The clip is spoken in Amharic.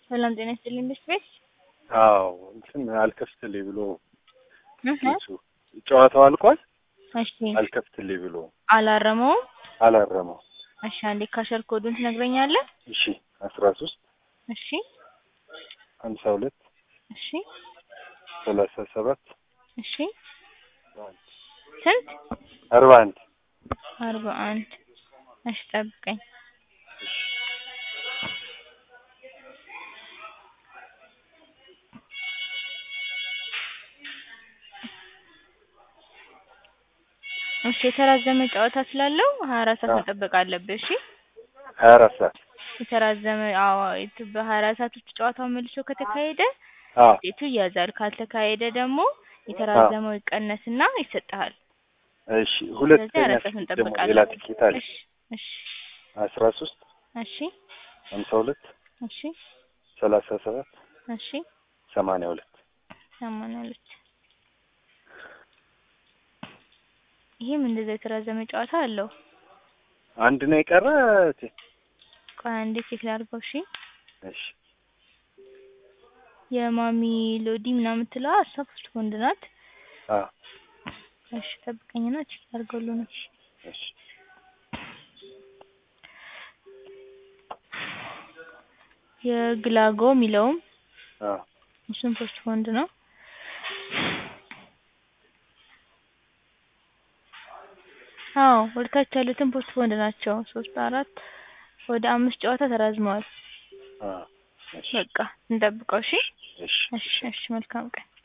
ሰላም ጤና ይስጥልኝ ቤት ቤት አዎ እንትን አልከፍትልኝ ብሎ እህ ኬሱ ጨዋታው አልቋል። እሺ አልከፍትልኝ ብሎ አላረመውም። አላረመው። እሺ አንዴ ካሸር ኮዱን ትነግረኛለህ? እሺ አስራ ሶስት እሺ ሀምሳ ሁለት እሺ ሰላሳ ሰባት እሺ ስንት? አርባ አንድ አርባ አንድ እሺ ጠብቀኝ። እሺ የተራዘመ ጨዋታ ስላለው ሀያ አራት ሰዓት አዎ። መጠበቅ አለብህ። እሺ ሀያ አራት ሰዓት የተራዘመ አዎ የት- በሀያ አራት ሰዓት ውስጥ ጨዋታው መልሶ ከተካሄደ አዎ ውጤቱ ይያዛል። ካልተካሄደ ደግሞ የተራዘመው ይቀነስና ይሰጥሃል። እሺ ሁለተኛ ስለዚህ አራት ሰዓት ትኬት ደግሞ እንጠብቃለን። ሌላ ትኬት አለ እሺ እሺ አስራ ሶስት እሺ ሀምሳ ሁለት እሺ ሰላሳ ሰባት እሺ ሰማንያ ሁለት ሰማንያ ሁለት ይህም እንደዛ የተራዘመ ጨዋታ አለው። አንድ ነው የቀረ እቴ። ቆይ አንዴ ቼክ ላድርገው። እሺ እሺ የማሚ ሎዲ ምናምን የምትለዋ እሷ ፖስት ቦንድ ናት። አዎ እሺ ጠብቀኝና ቼክ ላድርገው ነው። እሺ የግላጎ የሚለውም አዎ እሱም ፖስት ቦንድ ነው። አዎ ወደ ታች ያሉትን ፖስት ቦንድ ናቸው። ሶስት አራት ወደ አምስት ጨዋታ ተራዝመዋል። አዎ እሺ በቃ እንጠብቀው። እሺ እሺ እሺ እሺ መልካም ቀን